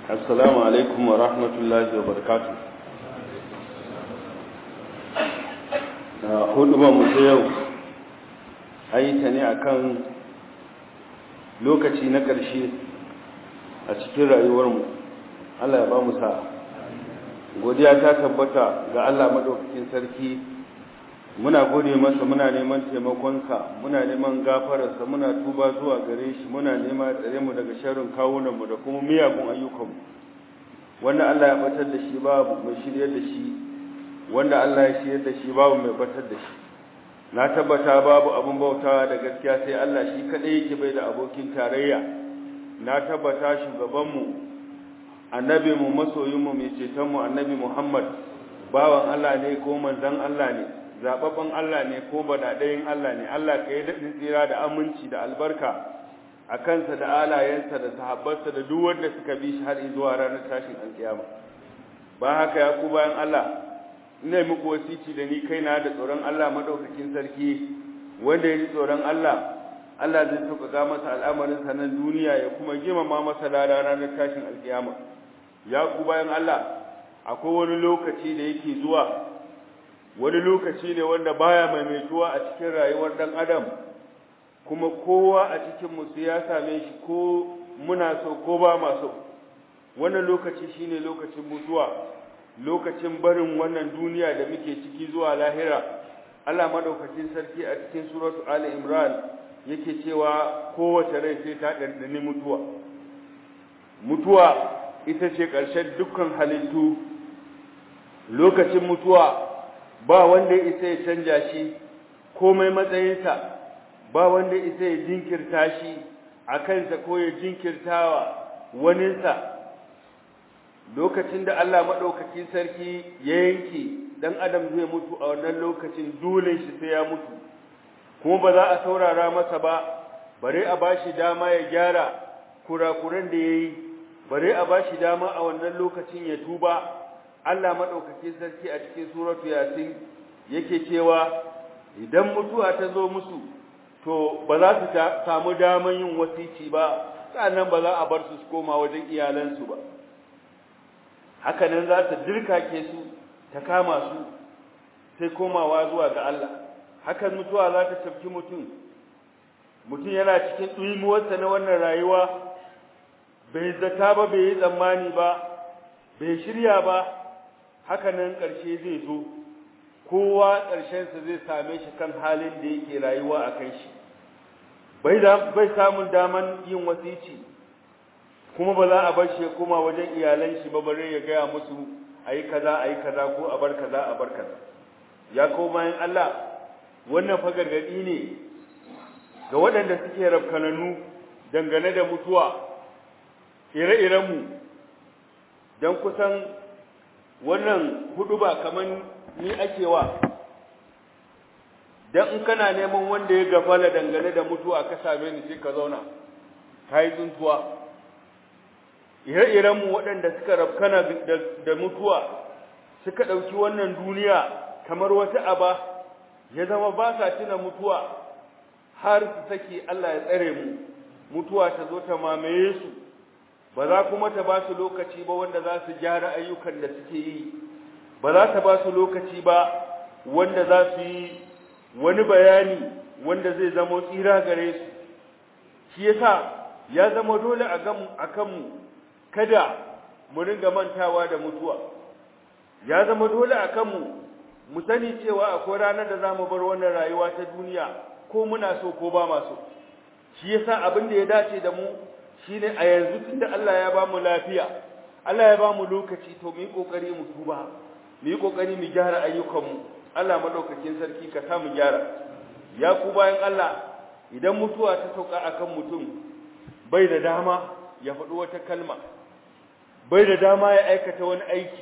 assalamu alaikum wa rahmatullahi wa barakatu hudu ba mu ta yau an yi ta ne akan lokaci na ƙarshe a cikin rayuwarmu allah ya ba mu sa godiya ta tabbata ga allah maɗaukakin sarki muna gode masa muna neman taimakonsa muna neman gafararsa muna tuba zuwa gare shi muna nema tsare mu daga sharrin kawunanmu da kuma miyagun ayyukanmu wanda Allah ya batar da shi babu mai shiryar da shi wanda Allah ya shiryar da shi babu mai batar da shi na tabbata babu abin bautawa da gaskiya sai Allah shi kadai yake bai da abokin tarayya na tabbata shugabanmu annabinmu masoyinmu mai cetonmu annabi Muhammad bawan Allah ne ko manzon Allah ne zababban Allah ne ko badadayin Allah ne Allah ka yi daɗin tsira da aminci da albarka a kansa da alayensa da sahabbarsa da duk wanda suka bi shi har zuwa ranar tashin alkiyama ba haka ya ku bayan Allah ina muku wasici da ni kaina da tsoron Allah madaukakin sarki wanda ya ji tsoron Allah Allah zai sauƙaƙa masa al'amarin sa nan duniya ya kuma girmama masa lada ranar tashin alkiyama ya ku bayan Allah akwai wani lokaci da yake zuwa wani lokaci ne wanda baya maimaituwa a cikin rayuwar dan adam kuma kowa a cikin mu ya same shi ko muna so ko ba ma so wannan lokaci shine lokacin mutuwa lokacin barin wannan duniya da muke ciki zuwa lahira Allah madaukakin sarki a cikin suratu ali imran yake cewa kowace rai sai ta dandani mutuwa mutuwa ita ce ƙarshen dukkan halittu lokacin mutuwa ba wanda ya isa ya canja shi komai matsayinsa ba wanda ya isa ya jinkirta shi a kansa ko ya jinkirtawa waninsa lokacin da Allah maɗaukakin sarki ya yanke ɗan adam zai mutu a wannan lokacin dole shi sai ya mutu kuma ba za a saurara masa ba bare a bashi dama ya gyara kurakuran da ya yi bare a bashi dama a wannan lokacin ya tuba Allah maɗaukakin sarki a cikin suratu yasin yake cewa idan mutuwa ta zo musu to ba za su samu daman yin wasici ba sannan ba za a bar su su koma wajen iyalansu ba haka nan za ta dirkake su ta kama su sai komawa zuwa ga Allah hakan mutuwa za ta tafki mutum mutum yana cikin ɗuimuwarsa na wannan rayuwa bai zata ba bai yi tsammani ba bai shirya ba haka nan ƙarshe zai zo kowa ƙarshensa zai same shi kan halin da yake rayuwa a kan shi bai samun daman yin wasici kuma ba za a bar shi ya koma wajen iyalan shi ba bare ya gaya musu a yi kaza a yi kaza ko a bar kaza a bar kaza ya koma yin Allah wannan fa gargaɗi ne ga waɗanda suke rafkananu dangane da mutuwa ire-irenmu don kusan wannan hudu ba kaman ni ake wa dan in kana neman wanda ya gafala dangane da mutuwa ka same ni sai ka zauna kai tsuntuwa ire-iren mu waɗanda suka rabkana da mutuwa suka ɗauki wannan duniya kamar wata aba ya zama ba sa tuna mutuwa har su saki Allah ya tsare mu mutuwa ta zo ta mamaye su ba za kuma ta ba su lokaci ba wanda za su gyara ayyukan da suke yi ba za ta ba su lokaci ba wanda za su yi wani bayani wanda zai zama tsira gare su shi yasa ya zama dole a kanmu kada mu ringa mantawa da mutuwa ya zama dole a kanmu mu sani cewa akwai ranar da za mu bar wannan rayuwa ta duniya ko muna so ko ba ma so shi yasa abin da ya dace da mu shine a yanzu tunda Allah ya ba mu lafiya Allah ya ba mu lokaci to mu yi kokari mu tuba mu yi kokari mu gyara ayyukanmu Allah madaukakin sarki ka sa mu gyara ya ku bayan Allah idan mutuwa ta sauka akan mutum bai da dama ya faɗi wata kalma bai da dama ya aikata wani aiki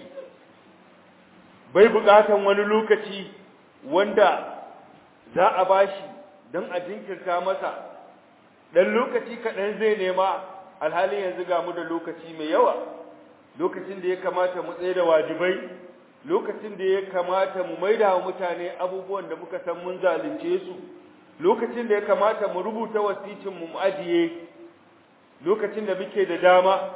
bai buƙatan wani lokaci wanda za a bashi don a jinkirta masa dan lokaci kaɗan zai nema alhalin yanzu ga mu da lokaci mai yawa lokacin da ya kamata mu tsaye da wajibai lokacin da ya kamata mu maida wa mutane abubuwan da muka san mun zalunce su lokacin da ya kamata mu rubuta wasicin mu ajiye lokacin da muke da dama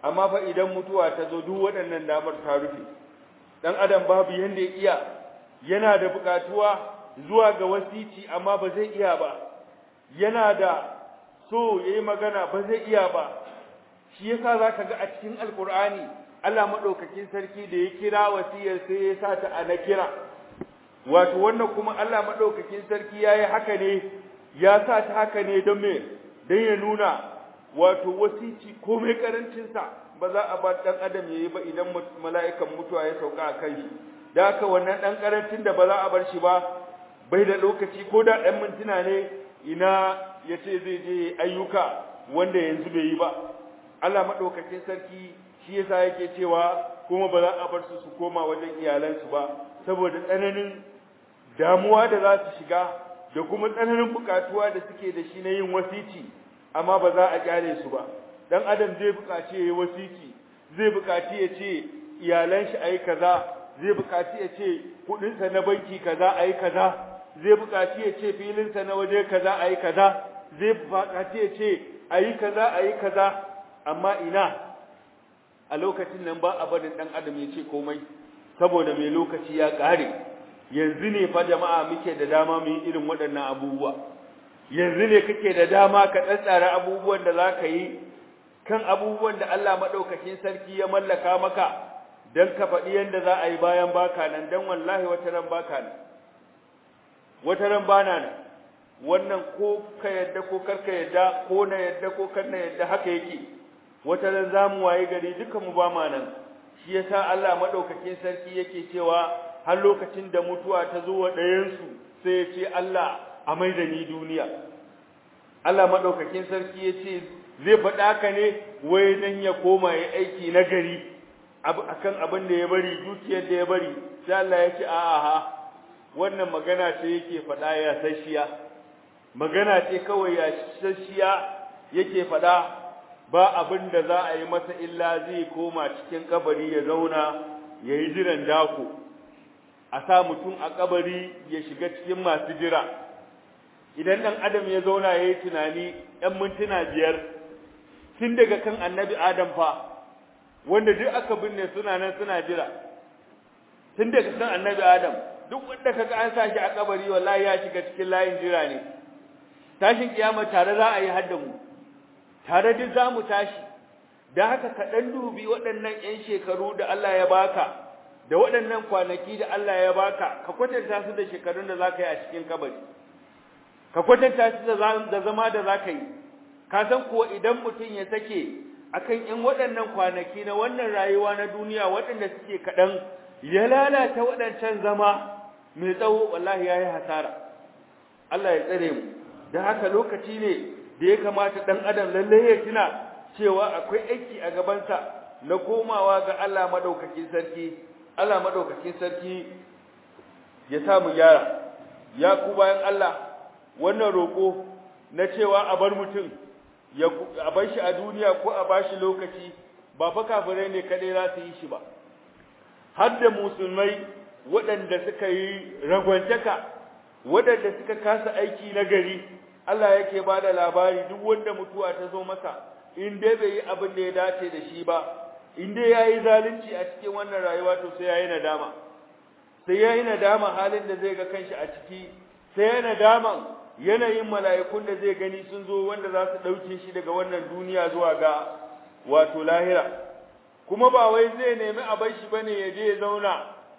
amma fa idan mutuwa ta zo duk waɗannan damar ta rufe dan adam babu yanda ya iya yana da buƙatuwa zuwa ga wasici amma ba zai iya ba yana da so yayi magana ba zai iya ba shi yasa zaka ga a cikin alqur'ani Allah madaukakin sarki da ya kira wasiyar sai ya sa ta ana kira wato wannan kuma Allah madaukakin sarki yayi haka ne ya sa ta haka ne don me dan ya nuna wato wasici komai karancin sa ba za a ba dan adam yayi ba idan mala'ikan mutuwa ya sauka a kan shi da haka wannan dan karancin da ba za a bar shi ba bai da lokaci ko da ɗan mintuna ne ina yace zai je ayyuka wanda yanzu bai yi ba Allah madaukakin sarki shi yasa yake cewa kuma ba za a bar su su koma wajen iyalansu ba saboda tsananin damuwa da za su shiga da kuma tsananin bukatuwa da suke da shi na yin wasici amma ba za a kyale su ba dan adam zai bukaci yayi wasici zai bukaci ya ce iyalan shi ayi kaza zai bukaci ya ce kudin sa na banki kaza ayi kaza zai bukaci ya ce filin sa na waje kaza ayi kaza zai bukaci ya ce ayi kaza ayi kaza amma ina a lokacin nan ba a barin dan adam ya ce komai saboda mai lokaci ya kare yanzu ne fa jama'a muke da dama mu yi irin waɗannan abubuwa yanzu ne kake da dama ka tsatsara abubuwan da zaka yi kan abubuwan da Allah madaukakin sarki ya mallaka maka dan ka faɗi yanda za a yi bayan baka nan dan wallahi wata ran baka nan wata ran bana nan wannan ko ka yadda ko karka yadda ko na yadda ko kar na yadda haka yake wata ran zamu waye gari dukan mu ba ma nan shi yasa Allah madaukakin sarki yake cewa har lokacin da mutuwa ta zo wa ɗayan su sai ya ce Allah a mai da ni duniya Allah madaukakin sarki ya ce zai faɗa ka ne wai dan ya koma ya aiki na gari akan abin da ya bari dukiyar da ya bari sai Allah ya ce a'a ha wannan magana ce yake faɗa ya sashiya magana ce kawai ya sashiya yake faɗa ba abin da za a yi masa illa zai koma cikin kabari ya zauna ya yi jiran dako a sa mutum a kabari ya shiga cikin masu jira idan ɗan adam ya zauna ya yi tunani ‘yan mintuna biyar tun daga kan annabi adam fa wanda duk aka binne suna nan suna jira tun daga kan annabi adam duk wanda kaga an sa shi a kabari wallahi ya shiga cikin layin jira ne tashin kiyama tare za a yi hadda mu tare duk za mu tashi da haka ka ɗan dubi waɗannan ‘yan shekaru da Allah ya baka da waɗannan kwanaki da Allah ya baka ka kwatanta su da shekarun da za ka yi a cikin kabari ka kwatanta su da zama da za ka yi ka san kuwa idan mutum ya sake akan ‘yan waɗannan kwanaki na wannan rayuwa na duniya waɗanda suke kaɗan ya lalata waɗancan zama mai tsawo wallahi ya yi hasara Allah ya tsare mu da haka lokaci ne da ya kamata ɗan adam lallai ya tuna cewa akwai aiki a gabansa na komawa ga Allah madaukakin sarki Allah madaukakin sarki ya sa mu gyara ya ku bayan Allah wannan roƙo na cewa a bar mutum ya a bar shi a duniya ko a bashi lokaci ba fa kafirai ne kadai za su yi shi ba har da musulmai waɗanda suka yi ragwantaka waɗanda suka kasa aiki na gari Allah yake ba da labari duk wanda mutuwa ta zo masa in dai bai yi abin da ya dace da shi ba in dai ya yi zalunci a cikin wannan rayuwa to sai ya yi nadama sai ya yi nadama halin da zai ga kanshi a ciki sai ya nadaman yanayin mala'ikun da zai gani sun zo wanda za su ɗauke shi daga wannan duniya zuwa ga wato lahira kuma ba wai zai nemi a bar shi bane ya je ya zauna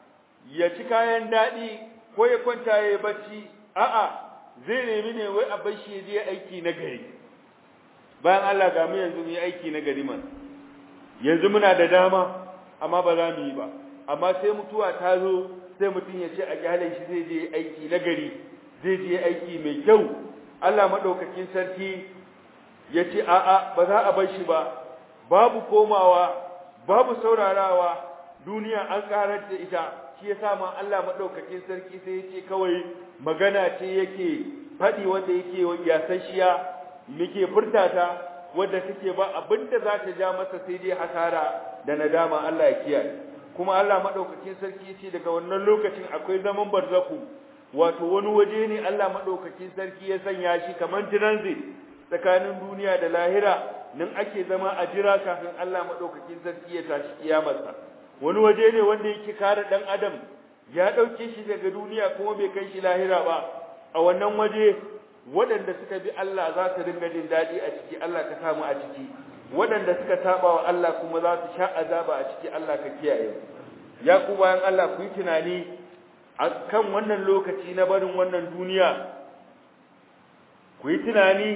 ya ci kayan daɗi ko ya kwanta ya yi bacci a'a zai nemi ne wai a bar shi ya je aiki na gari bayan Allah ga mu yanzu mu yi aiki na gari man yanzu muna da dama amma ba za mu yi ba amma sai mutuwa ta zo sai mutum ya ce a kyale shi zai je aiki na gari zai je aiki mai kyau Allah madaukakin sarki ya ce a'a ba za a bar shi ba babu komawa babu saurarawa duniya an karar da ita shi yasa ma Allah madaukakin sarki sai ya ce kawai magana ce yake faɗi wanda yake yasashiya muke furtata wadda take ba abinda za ta ja masa sai dai hasara da nadama Allah ya kiyaye kuma Allah madaukakin sarki ce daga wannan lokacin akwai zaman barzaku wato wani waje ne Allah madaukakin sarki ya sanya shi kaman transit tsakanin duniya da lahira nan ake zama a jira kafin Allah madaukakin sarki ya tashi kiyamarsa wani waje ne wanda yake kare dan adam ya dauke shi daga duniya kuma bai kai shi lahira ba a wannan waje waɗanda suka bi Allah za su dinga jin daɗi a ciki Allah ka samu a ciki waɗanda suka saba wa Allah kuma za su sha azaba a ciki Allah ka kiyaye ya ku bayan Allah ku yi tunani a kan wannan lokaci na barin wannan duniya ku yi tunani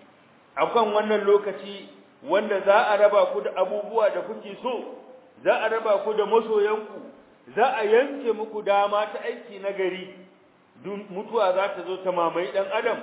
a kan wannan lokaci wanda za a raba ku da abubuwa da kuke so za a raba ku da masoyanku za a yanke muku dama ta aiki na gari mutuwa za ta zo ta mamaye ɗan adam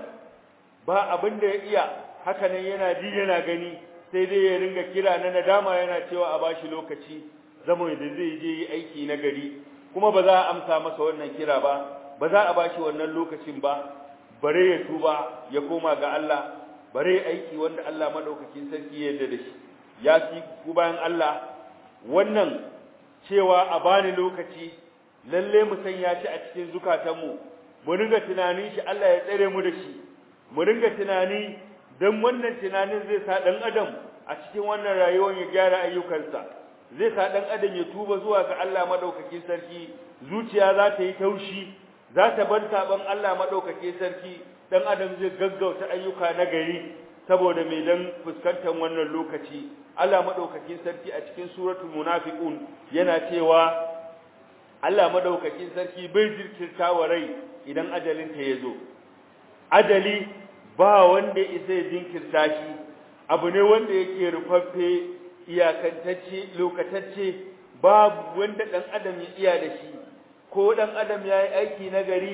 ba abin da ya iya haka nan yana ji yana gani sai dai ya ringa kira na nadama yana cewa a bashi lokaci zama da zai je yi aiki na gari kuma ba za a amsa masa wannan kira ba ba za a bashi wannan lokacin ba bare ya tuba ya koma ga Allah bare aiki wanda Allah madaukakin sarki ya yarda da shi ya fi ku bayan Allah wannan cewa a bani lokaci lalle mu sanya shi a cikin zukatanmu mu ringa tunanin shi Allah ya tsare mu da shi mu ringa tunani dan wannan tunanin zai sa dan adam a cikin wannan rayuwar ya gyara ayyukansa zai sa dan adam ya tuba zuwa ga Allah madaukakin sarki zuciya za ta yi taushi za ta bar saban Allah madaukakin sarki dan adam zai gaggauta ayyuka na gari saboda mai dan fuskantar wannan lokaci Allah madaukakin sarki a cikin suratul munafiqun yana cewa Allah madaukakin sarki bai jirkirta wa rai idan ajalinta ya zo ajali ba wanda isa ya jinkirta shi abu ne wanda yake rufaffe iyakantacce lokatacce babu wanda dan adam ya iya da shi ko dan adam ya yi aiki na gari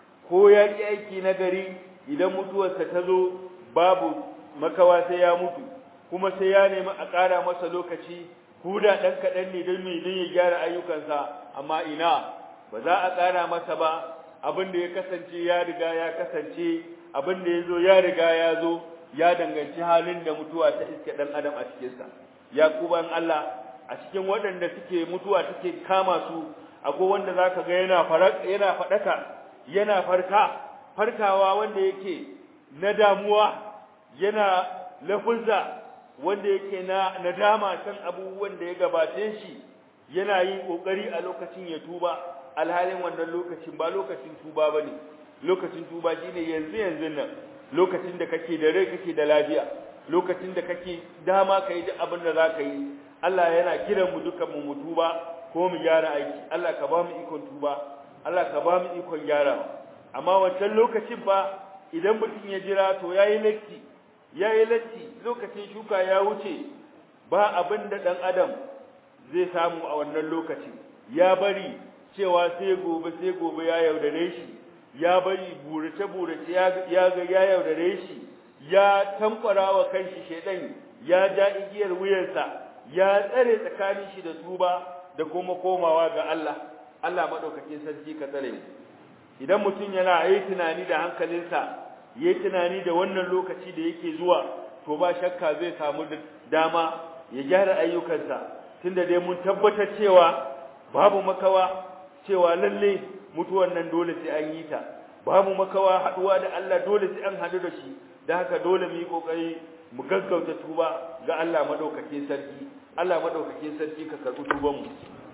ko ya yi aiki na gari idan mutuwarsa ta zo babu makawa sai ya mutu kuma sai ya nemi a ƙara masa lokaci kuda ɗan kaɗan ne don mai don ya gyara ayyukansa amma ina ba za a ƙara masa ba abin da ya kasance ya riga ya kasance abin da ya zo ya riga ya zo ya danganci halin da mutuwa ta iske ɗan adam a cikinsa ya kuban Allah a cikin waɗanda suke mutuwa take kama su akwai wanda za ka ga yana yana faɗaka yana farka farkawa wanda yake na damuwa yana lafunza wanda yake na nadama kan abubuwan da ya gabace shi yana yin kokari a lokacin ya tuba alhalin wannan lokacin ba lokacin tuba bane lokacin tuba shine yanzu yanzu nan lokacin da kake da rai kake da lafiya lokacin da kake dama kai duk abin da zaka yi Allah yana kiran mu dukan mu tuba ko mu gyara aiki Allah ka ba mu ikon tuba Allah ka ba mu ikon gyara amma wancan lokacin fa idan mutum ya jira to yayi latti yayi latti lokacin shuka ya wuce ba abin da dan adam zai samu a wannan lokacin ya bari cewa sai gobe sai gobe ya yaudare shi ya bari burace burace ya ya ga ya yaudare shi ya tamfara wa kanshi shedan ya ja igiyar wuyarsa ya tsare tsakanin shi da tuba da kuma komawa ga Allah Allah madaukakin sarki ka tsare mu idan mutum yana yi tunani da hankalinsa yayi tunani da wannan lokaci da yake zuwa to ba shakka zai samu dama ya gyara ayyukansa tunda dai mun tabbatar cewa babu makawa cewa lalle mutuwan nan dole sai an yi ta babu makawa haduwa da Allah dole sai an hadu da shi da haka dole mu yi kokari mu gaggauta tuba ga Allah madaukakin sarki Allah madaukakin sarki ka karbi tuban mu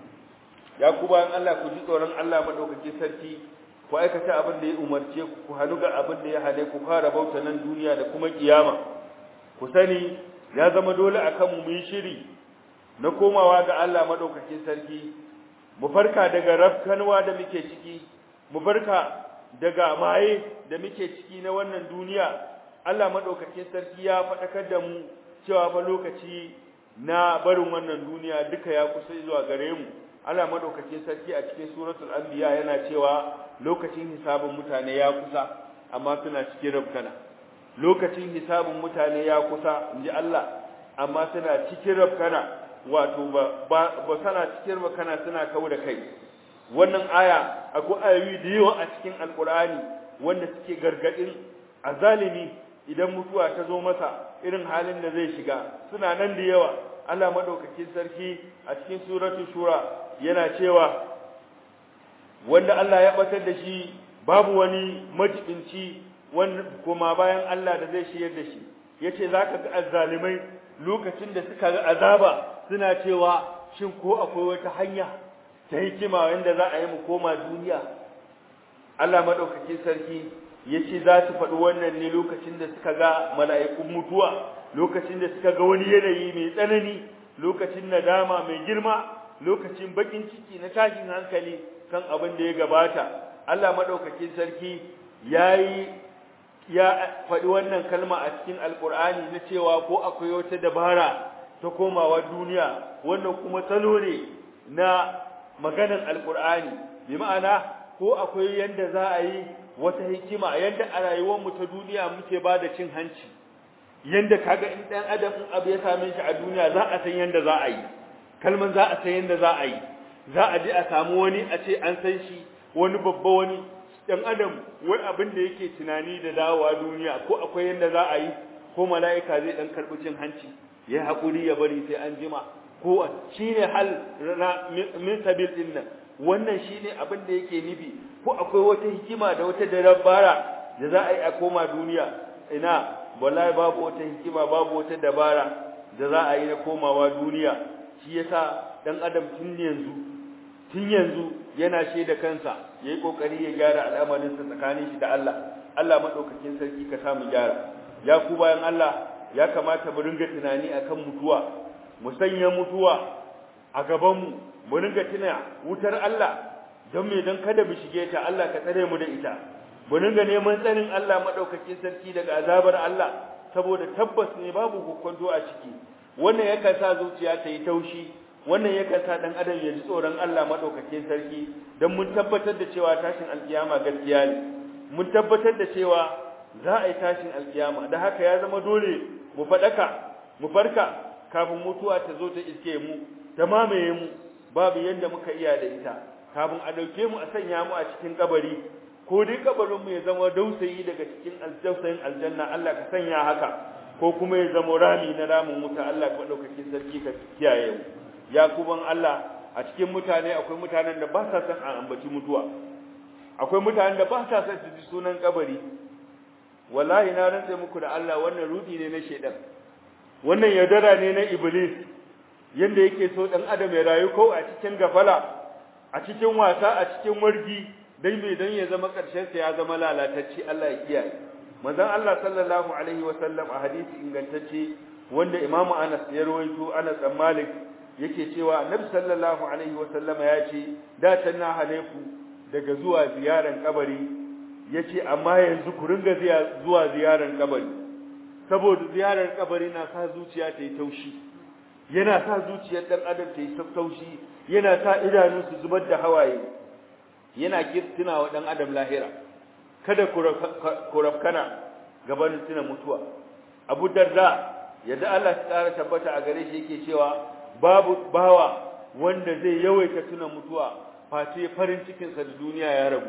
ya ku bayan Allah ku ji tsoron Allah madaukakin sarki ku aikata abin da ya umarce ku ku hanu ga abin da ya hane ku fara bauta nan duniya da kuma kiyama ku sani ya zama dole akan mu yi shiri na komawa ga Allah madaukakin sarki mu farka daga rafkanwa da muke ciki mu farka daga maye da muke ciki na wannan duniya Allah madaukakin sarki ya faɗakar da mu cewa fa lokaci na barin wannan duniya duka ya kusa zuwa gare mu Allah madaukakin sarki a cikin suratul anbiya yana cewa lokacin hisabin mutane ya kusa amma suna cikin rafkana lokacin hisabin mutane ya kusa inji Allah amma suna cikin rafkana wato ba ba sana cikin rafkana suna kawo da kai wannan aya akwai ayoyi da yawa a cikin alkur'ani wanda suke gargadin azalimi idan mutuwa ta zo masa irin halin da zai shiga suna nan da yawa Allah madaukakin sarki a cikin suratul shura yana cewa wanda Allah ya batar da shi babu wani majibinci wanda kuma bayan Allah da zai shiyar da shi yace zaka ga azzalimai lokacin da suka ga azaba suna cewa shin ko akwai wata hanya ta hikima wanda za a yi mu koma duniya Allah madaukakin sarki yace za su faɗi wannan ne lokacin da suka ga mala'ikun mutuwa lokacin da suka ga wani yanayi mai tsanani lokacin nadama mai girma lokacin bakin ciki na tashin hankali kan abin da ya gabata Allah madaukakin sarki yayi ya faɗi wannan kalma a cikin alkur'ani na cewa ko akwai wata dabara ta komawa duniya wannan kuma salo ne na maganar alkur'ani bi ma'ana ko akwai yanda za a yi wata hikima yanda a rayuwar mu ta duniya muke ba da cin hanci yanda kaga in dan adam in abu ya same shi a duniya za a san yanda za a yi kalman za a san yanda za a yi za a je a samu wani a ce an san shi wani babba wani dan adam wai abin da yake tunani da dawowa duniya ko akwai yanda za a yi ko mala'ika zai dan karbi cin hanci ya hakuri ya bari sai an jima ko shine hal min sabil din nan wannan shine abin da yake nufi ko akwai wata hikima da wata dabara da za a yi a koma duniya ina wallahi babu wata hikima babu wata dabara da za a yi na komawa duniya shi yasa dan adam tun yanzu tun yanzu yana shaida kansa yayi kokari ya gyara al'amarin sa tsakanin shi da Allah Allah madaukakin sarki ka samu gyara ya ku bayan Allah ya kamata mu ringa tunani akan mutuwa mu sanya mutuwa a gaban mu mu ringa tuna wutar Allah don me don kada mu shige ta Allah ka tsare mu da ita mu ringa neman tsarin Allah madaukakin sarki daga azabar Allah saboda tabbas ne babu hukunto a ciki wannan yakan sa zuciya ta yi taushi wannan yakan sa dan adam ya ji tsoron Allah madaukakin sarki dan mun tabbatar da cewa tashin alkiyama gaskiya ne mun tabbatar da cewa za a yi tashin alkiyama da haka ya zama dole mu fadaka mu farka kafin mutuwa ta zo ta iske mu ta mamaye mu babu yanda muka iya da ita kafin a dauke mu a sanya mu a cikin kabari ko dai kabarin mu ya zama dausayi daga cikin aljausayin aljanna Allah ka sanya haka ko kuma ya zama rami na ramin wuta Allah ka dauke sarki ka kiyaye mu ya kuban Allah a cikin mutane akwai mutanen da ba sa son a ambaci mutuwa akwai mutanen da ba sa son su ji sunan kabari wallahi na rantsa muku da Allah wannan rudi ne na shedan wannan yaudara ne na iblis yanda yake so dan adam ya rayu ko a cikin gafala a cikin wasa a cikin wargi dai mai dan ya zama karshen sa ya zama lalatacce Allah ya kiyaye manzon Allah sallallahu alaihi wa sallam a hadisi ingantacce wanda Imam Anas ya rawaito Anas bin Malik yake cewa Annabi sallallahu alaihi wa sallama ya ce da tanna haleku daga zuwa ziyaran kabari yace amma yanzu ku ringa zuwa ziyaran kabari saboda ziyarar kabari na sa zuciya ta yi taushi yana sa zuciyar dan adam ta yi taushi yana sa idanu su zubar da hawaye yana kirtina wa dan adam lahira kada ku rafkana gaban tuna mutuwa Abu Darda yadda Allah ya tsara tabbata a gare shi yake cewa babu bawa wanda zai yawaita tuna mutuwa face farin cikin sa da duniya ya rabu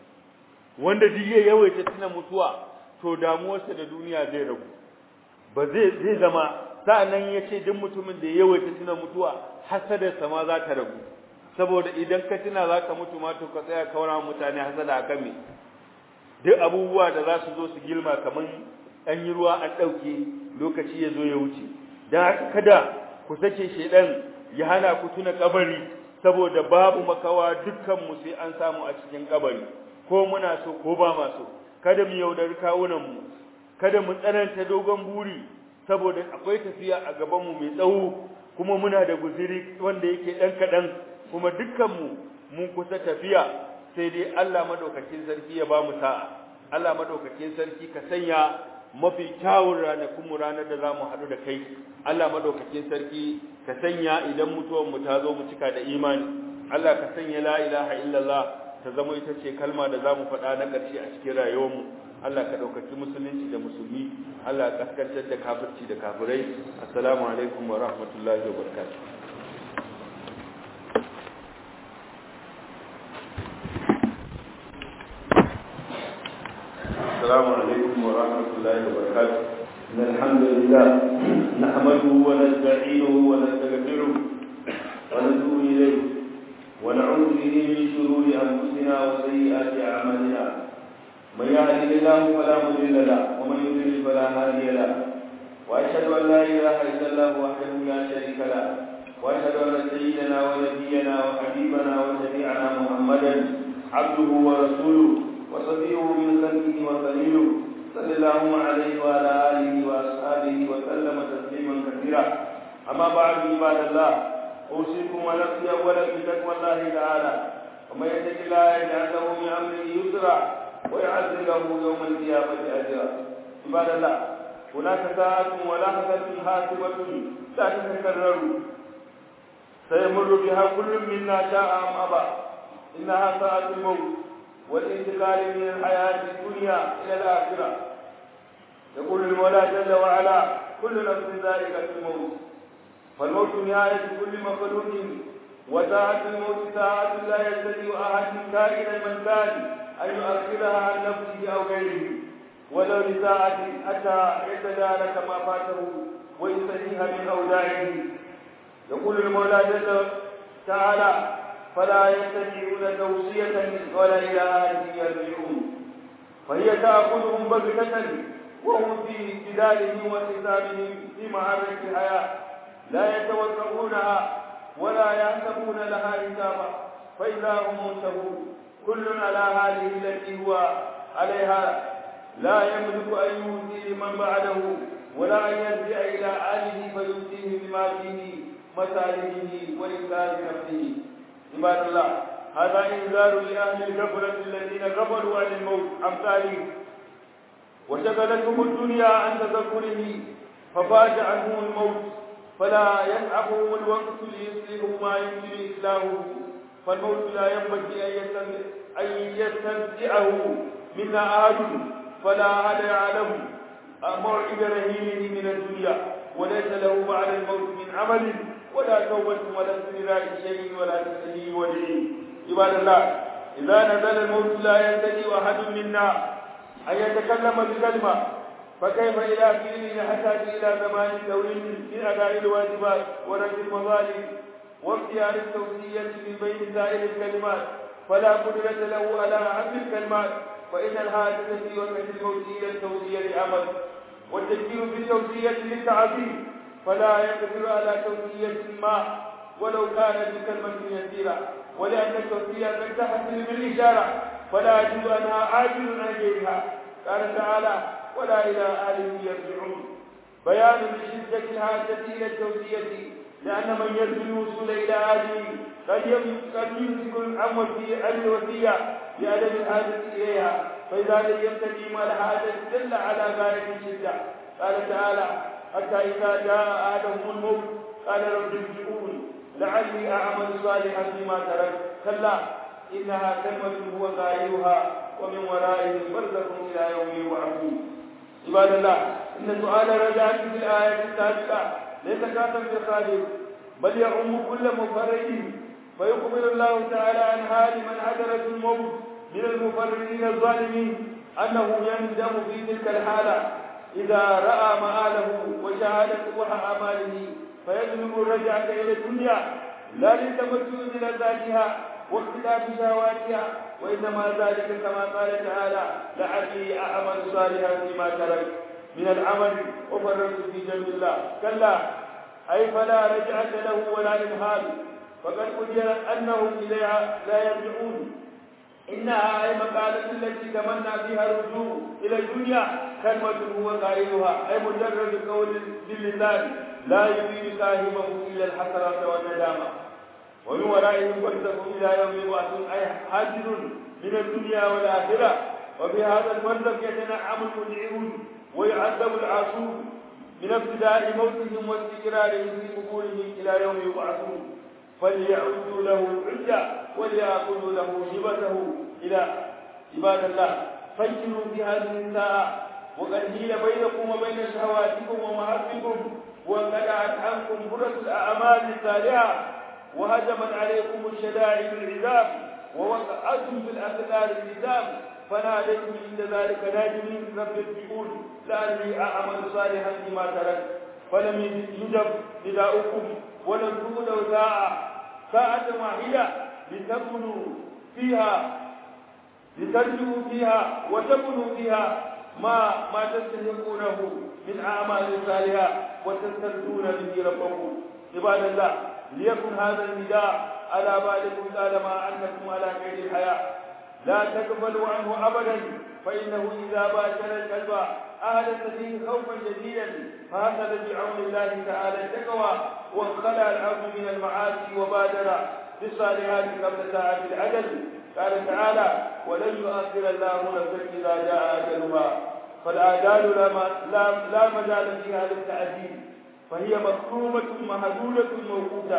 wanda duk ya yawaita tuna mutuwa to damuwarsa da duniya zai rabu ba zai zai zama sa'annan yace duk mutumin da ya yawaita tuna mutuwa hasadarsa ma za ta rabu saboda idan ka tuna za ka mutu ma to ka tsaya kaura mutane hasada akan me duk abubuwa da za su zo su gilma kaman an yi ruwa an ɗauke lokaci ya zo ya wuce don haka kada ku sake shedan ya hana ku tuna kabari saboda babu makawa dukkan mu sai an samu a cikin kabari ko muna so ko ba ma so kada mu yaudari kawunan mu kada mu tsananta dogon buri saboda akwai tafiya a gaban mu mai tsawo kuma muna da guziri wanda yake dan kadan kuma dukkan mu mun kusa tafiya sai dai Allah madaukakin sarki ya ba mu sa'a Allah madaukakin sarki ka sanya mafi kyawun ranakun mu ranar da zamu haɗu da kai Allah madaukakin sarki ka sanya idan mutuwar mu ta zo mu cika da imani Allah ka sanya la ilaha illallah ta zama ita ce kalma da zamu faɗa na ƙarshe a cikin rayuwar mu Allah ka ɗaukaki musulunci da musulmi Allah ka kaskantar da kafirci da kafirai assalamu alaikum wa rahmatullahi wa barakatuh السلام عليكم ورحمة الله وبركاته إن الحمد لله نحمده ونستعينه ونستغفره ونتوب إليه ونعوذ به من شرور أنفسنا وسيئات أعمالنا من يهده الله فلا مضل له ومن يضلل فلا هادي له وأشهد أن لا إله إلا الله وحده لا شريك له وأشهد أن سيدنا ونبينا وحبيبنا وشفيعنا محمدا عبده ورسوله وصفيه من خلقه وخليله صلى الله عليه وعلى آله وأصحابه وسلم تسليما كثيرا أما بعد عباد الله أوصيكم ونفسي أولا بتقوى الله تعالى ومن يتق الله يجعل له من أمره يسرا ويعزل له يوم القيامة أجرا عباد الله هناك ساعة ولحظة حاسبة لا تتكرر سيمر بها كل منا شاء أم أبى إنها ساعة الموت والانتقال من الحياة الدنيا إلى الآخرة يقول المولى جل وعلا كل نفس ذائقة الموت فالموت نهاية كل مخلوق وساعة الموت ساعة لا يستطيع أحد كائنا من كان أن يؤخرها عن نفسه أو غيره ولو لساعة حتى يتدارك ما فاته ويستريح من أوداعه يقول المولى جل تعالى فلا يستطيعون توصية ولا إلى أهلهم يرجعون فهي تأخذهم بغتة وهم في جدالهم وحسابهم في معركة الحياة لا يتوقعونها ولا يحسبون لها حسابا فإذا هم منتهون كل على هذه التي هو عليها لا يملك أن يؤتي من بعده ولا أن يرجع إلى أهله فيؤتيه بما فيه مسالكه وإنكار نفسه عباد الله هذا إنذار لأهل الغفلة الذين غفلوا عن الموت أمثاله وشغلتهم الدنيا عن تذكره ففات عنهم الموت فلا يسعفهم الوقت ليصلحوا ما يمكن إصلاحه فالموت لا ينبغي أن يستمتعه منا أحد فلا أحد يعلم موعد رهينه من الدنيا وليس له بعد الموت من عمل ولا توبة ولا استدراك شيء ولا تسليم ولي عباد الله إذا نزل الموت لا يستطيع أحد منا أن يتكلم بكلمة فكيف إلى فيل يحتاج إلى زمان طويل من أداء الواجبات ورد المظالم واختيار التوصية من بين سائر الكلمات فلا قدرة له على عمل الكلمات فإن الحاجة في وقت الموت إلى التوصية لعمل والتفكير في التوصية للتعظيم فلا يقدر على توصية ما ولو كانت بكلمة يسيرة ولأن التوصية قد تحصل بالإشارة فلا يجوز أنها عاجل عن غيرها قال تعالى ولا إلى أهله يرجعون بيان لشدة الحاجة إلى التوصية لأن من يرجو الوصول إلى أهله قد يمسك عن الوصية لعدم الحاجة إليها فإذا لم يستقيم الحاجة دل على غاية الشدة قال تعالى حتى إذا جاء آدم الموت قال رب ارجعون لعلي أعمل صالحا فيما تركت كلا إنها كلمة هو قائلها ومن ورائهم برزخ إلى يوم يبعثون عباد الله إن سؤال رجعت في الآية السابقة ليس كافا بالخالق بل يعم كل مفرد فيخبر الله تعالى عن حال من حضرت الموت من المفردين الظالمين أنه يندم في تلك الحالة إذا رأى مآله وشاهد قبح أعماله فيطلب الرجعة إلى الدنيا لا للتمتع بلذاتها واختلاف شهواتها وإنما ذلك كما قال تعالى لعلي أعمل صالحا فيما ترك من العمل وفررت في جنب الله كلا أي فلا رجعة له ولا إمهال فقد قدر أنهم إليها لا يرجعون إنها أي مقالة التي تمنى فيها الرجوع إلى الدنيا كلمة هو قائلها أي مجرد قول باللسان لا يفيد صاحبه إلا الحسرة والندامة ومن ورائهم برزخ إلى يوم يبعثون أي حاجر من الدنيا والآخرة وفي هذا البرزخ يتنعم المدعون ويعذب العاصون من ابتداء موتهم واستقرارهم في قبورهم إلى يوم يبعثون فليعدوا له العدة وليأكلوا له هبته إلى عباد الله فكروا في هذه الساعة وقد هيل بينكم وبين شهواتكم ومحبكم وانقلعت عنكم فرص الأعمال الصالحة وهجمت عليكم الشدائد العذاب ووقعتم في الأثقال النزام فناديتم عند ذلك ناجمين رب ارجعون لعلي أعمل صالحا فيما ترك فلم يجب نداؤكم ولم تولوا ساعة ساعة واحدة لتبنوا فيها لترجعوا فيها وتبنوا فيها ما ما تستحقونه من أعمال صالحة وتسترجون به ربكم عباد الله ليكن هذا النداء على بالكم طالما أنكم على قيد الحياة لا تقبلوا عنه أبدا فإنه إذا باشر القلب أهلت فيه خوفا جديدا فهكذا بعون الله تعالى التقوى وانخلع العبد من المعاصي وبادر بالصالحات قبل ساعة العجل قال تعالى ولن يؤخر الله نفسا إذا جاء أجلها فالآجال لا, لا, لا مجال فيها للتعديل فهي مكتومة مهدولة موقوتة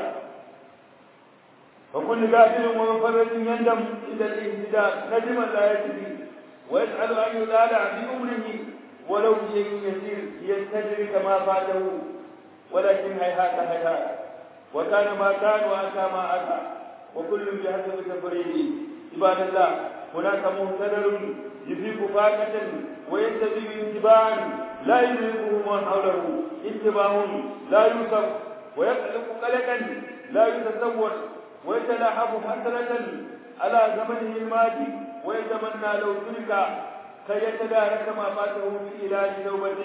وكل قاتل ومفرد يندم إلى الاهتداء ندما لا يجري ويسأل أن يلالع في أمره ولو شيء يسير ليستدرك ما فاته ولكن هيهات هيهات وكان ما كان وأتى ما أتى وكل بحسب تفريده عباد الله هناك مهتدر يفيق فاكة وينتبه انتباعا لا يدركه من حوله انتباه لا يوصف ويقلق قلقا لا يتصور ويتلاحظ حسرة على زمنه الماضي ويتمنى لو ترك كي يتدارك ما فاته في علاج توبة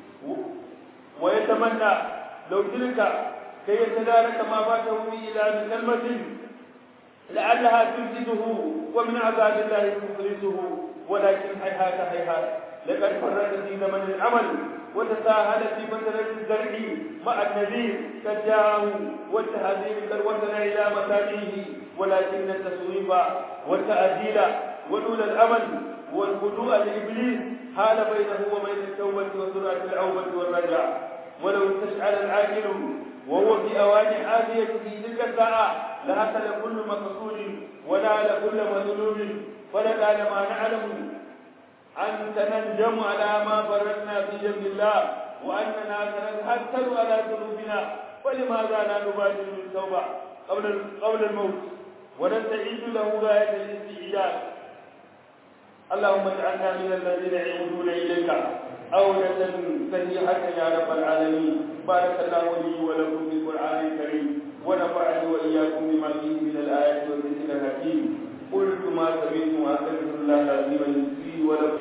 ويتمنى لو ترك كي يتدارك ما فاته في علاج كلمة لعلها تنجده ومن عذاب الله مخلصه ولكن هيهات هيهات لقد فرط في زمن العمل وتساهل في فترة الزرع مع النذير قد جاءه والتهذيب قد وصل إلى مكانه ولكن التسويف والتأجيل ونول الأمل والخضوع لإبليس حال بينه وبين التوبة وسرعة العوبة والرجع ولو استشعر العاقل وهو في أوان عافية في تلك الساعة لحصل كل مقصود ونال كل مظلوم فلقال ما نعلم أن تنجم على ما فرطنا في جنب الله وأننا سنتحسر على ذنوبنا فلماذا لا نبادر بالتوبة قبل قبل الموت ونستعيد له غاية الاستعداد اللهم اجعلنا من الذين يعودون إليك أولة سيئة يا رب العالمين بارك الله لي ولكم في القرآن الكريم ونفعني وإياكم بما فيه من الآيات والذكر الحكيم قلت ما سمعت وأستغفر الله العظيم لي ولكم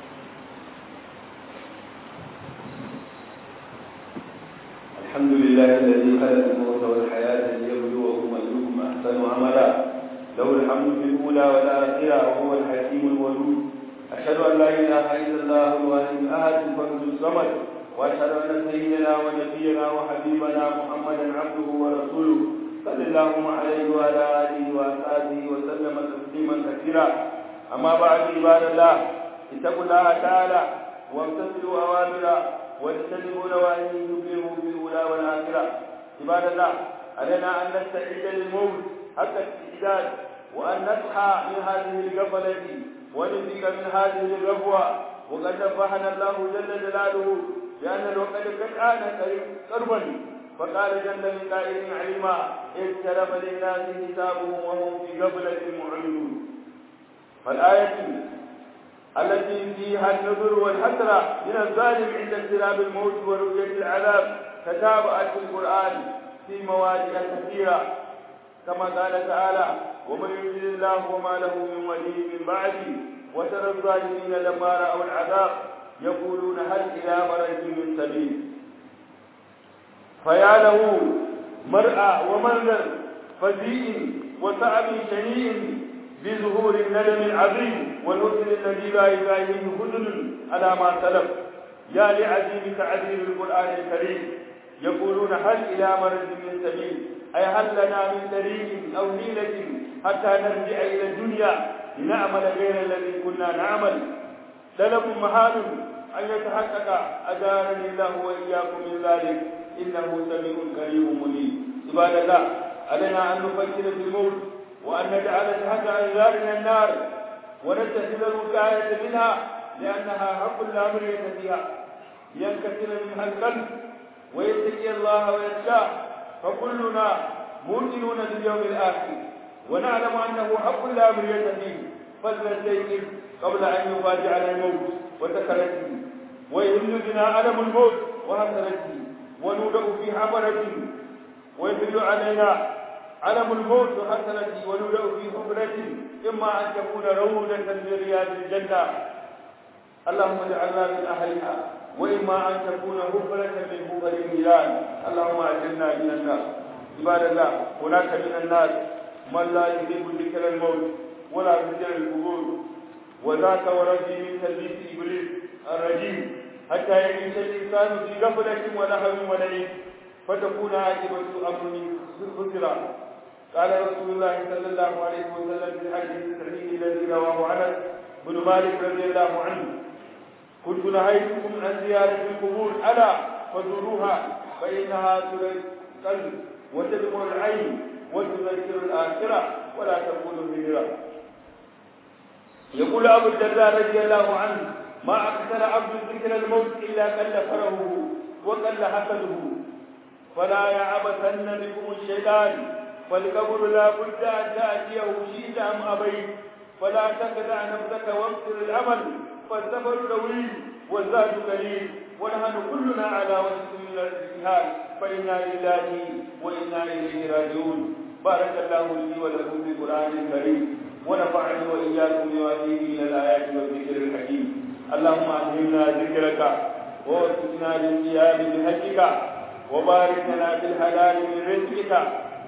الحمد لله الذي خلق الموت والحياة ليبلوكم أيكم أحسن عملا له الحمد في الأولى والآخرة وهو الحكيم الودود أشهد أن لا إله إلا الله الواحد الأحد الفرد الصمد وأشهد أن سيدنا ونبينا وحبيبنا محمدا عبده ورسوله صلى الله عليه وعلى آله وأصحابه وسلم تسليما كثيرا أما بعد عباد الله اتقوا الله تعالى وامتثلوا أوامره واجتنبوا نواهيه تبلغوا في الأولى والآخرة عباد الله علينا أن نستعد للموت حتى الاستعداد وأن نصحى من هذه الغفلة ونفيق من هذه الربوة وقد نبهنا الله جل جلاله بأن الوقت قد آن قربا فقال جل من قائل علما اقترب للناس حسابهم وهم في غفلة معرضون فالآية التي فيها النذر والحسرة من الظالم عند اقتراب الموت ورؤية العذاب تتابعت في القرآن في مواضع كثيرة كما قال تعالى ومن يريد الله وما له من ولي من بعده وترى الظالمين لما رأوا العذاب يقولون هل إلى مرج من سبيل فيا له مرأى ومنظر فزيء وتعب شنيع بظهور الندم العظيم والحزن الذي لا يباهيه حزن على ما سلف يا لعزيم تعذير القرآن الكريم يقولون هل إلى مرج من سبيل أي هل لنا من طريق أو حيلة حتى نرجع إلى الدنيا لنعمل غير الذي كنا نعمل طلب محال أن يتحقق أجارني الله وإياكم من ذلك إنه سميع كريم منيب عباد الله علينا أن نفكر في الموت وأن نجعل تحت أنذارنا النار ونتخذ الوقاية منها لأنها حق لا مرية فيها ينكسر منها القلب ويتقي الله ويخشاه فكلنا موقنون باليوم الآخر ونعلم أنه حق لا مرية فيه فلنستيقظ قبل أن يفاجعنا الموت وسكرته ويهل بنا ألم الموت وحسرته ونودع في حفرته ويدل علينا علم الموت وحسرته ونودع في حفرته إما أن تكون روضة من رياض الجنة اللهم اجعلنا من أهلها وإما أن تكون هبلة من هبل النيران اللهم أجرنا من النار عباد الله هناك من الناس من لا يحب ذكر الموت ولا ذكر القبور وذاك وربي من تلبيس إبليس الرجيم حتى يعيش الإنسان في غفلة ولهو ولعب فتكون عاقبة أمر خسرا قال رسول الله صلى الله عليه وسلم في الحديث الصحيح الذي رواه انس بن مالك رضي الله عنه كنت نهيتكم عن زيارة القبور ألا فزوروها فإنها تري القلب وتدمر العين وتذكر الآخرة ولا تكون هجرة يقول أبو الدرداء رضي الله عنه ما أكثر عبد ذكر الموت إلا قل فرهه وقل حسده فلا يعبثن بكم الشيطان فالقبر لا بد أن تأتيه شئت أم أبيت فلا تخدع نفسك واغفر الأمل فالسفر طويل والزاد قليل ونحن كلنا على وجه من الاجتهاد فإنا لله وإنا إليه راجعون بارك الله لي ولكم في القرآن الكريم ونفعني وإياكم بما فيه من الآيات والذكر الحكيم اللهم ألهمنا ذكرك ووفقنا للقيام بحجك وبارك لنا بالحلال من رزقك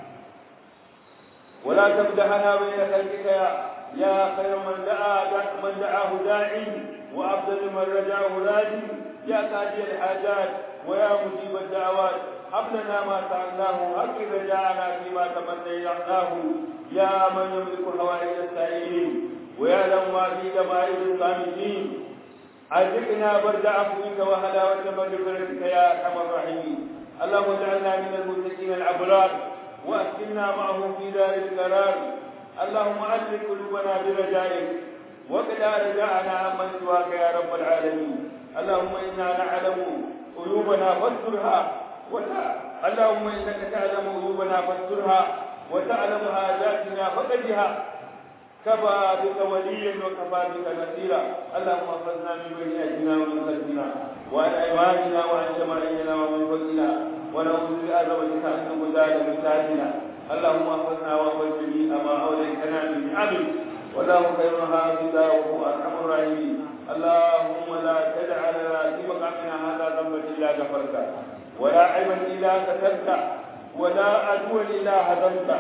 ولا تمدحنا بين خلقك يا يا خير من دعا من دعاه داعي وافضل من رجاه راجي يا قاضي الحاجات ويا مجيب الدعوات هب لنا ما سألناه أكد رجاءنا فيما تمنيناه يا من يملك حوائج السائلين ويعلم ما في دمائر الصامتين أذقنا برد عفوك وهلاوة مغفرتك يا أرحم الراحمين اللهم اجعلنا من المتقين الأبرار وأسكننا معهم في دار القرار اللهم ألف قلوبنا برجائك وقنا رجاءنا عمن سواك يا رب العالمين اللهم إنا نعلم عيوبنا فاسترها وتع... اللهم إنك تعلم عيوبنا فاسترها وتعلم حاجاتنا فقدها كفى بك وليا وكفى بك نصيرا اللهم احفظنا من بين ايدينا ومن خلفنا وعن ايماننا وعن شمائلنا ومن فوقنا ونعوذ بعظمتك ان نغتال من تحتنا اللهم احفظنا واحفظ جميع ما اوليتنا من نعمك والله خير حافظا وهو ارحم الراحمين اللهم لا تدع لنا في مقامنا هذا ذنبا الا غفرته ولا عيبا الا كتبته ولا عدوا الا هدمته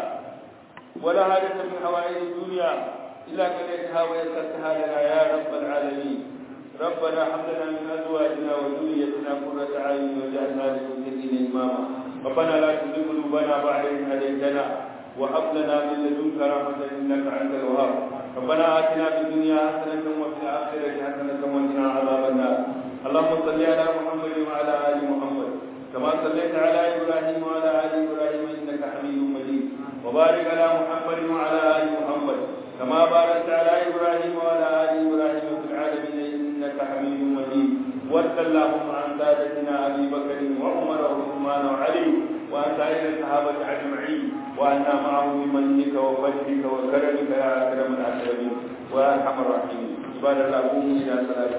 ولا حاجة من حوائج الدنيا إلا قضيتها ويسرتها لنا يا رب العالمين ربنا هب لنا من أزواجنا وذريتنا قرة أعين واجعلنا للمتقين إماما ربنا لا تزغ قلوبنا بعد إذ هديتنا وهب لنا من لدنك رحمة إنك أنت الوهاب ربنا آتنا في الدنيا حسنة وفي الآخرة حسنة وقنا عذاب النار اللهم صل على محمد وعلى آل محمد كما صليت على إبراهيم وعلى آل إبراهيم إنك حميد مجيد وبارك على محمد وعلى ال محمد كما باركت على ابراهيم وعلى ال ابراهيم في العالمين انك حميد مجيد وارض اللهم عن سادتنا ابي بكر وعمر وعثمان وعلي وعن سائر الصحابه اجمعين وعنا معهم بمنك وفضلك وكرمك يا اكرم الاكرمين ويا ارحم الراحمين عباد الله قوموا الى صلاتكم